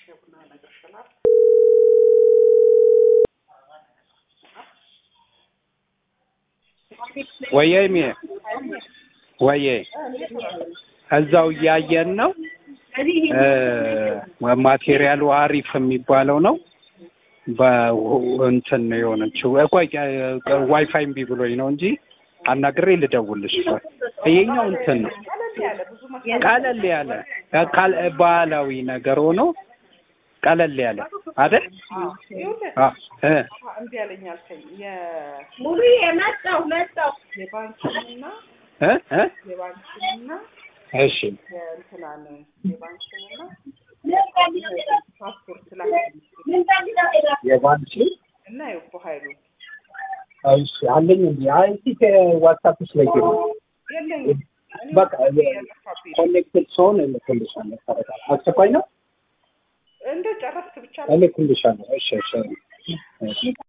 ወየሚ ወየ እዛው እያየን ነው። ማቴሪያሉ አሪፍ የሚባለው ነው። በእንትን ነው የሆነችው። ቆይ ዋይፋይ እምቢ ብሎኝ ነው እንጂ አናግሬ ልደውልሽ። ይሄኛው እንትን ነው ቀለል ያለ ባህላዊ ነገር ሆኖ ቀለል ያለ አይደል? እምቢ አለኝ አልከኝ። ሙሉ የመጣው መጣው የባንክንና እ እ የባንክንና እሺ የእንትናን የባንክንና ፓስፖርት ላይ የባንክ እና የእኮ ኃይሉ እሺ አለኝ እንዴ? አይ እስኪ ዋትስአፕሽ ላይ ግቢ። የለኝም። በቃ ኮኔክትድ ሰውን እልክልሻለሁ። አስቸኳይ ነው እንደ ጨረስክ ብቻ እልክልሻለሁ። እሺ እሺ እሺ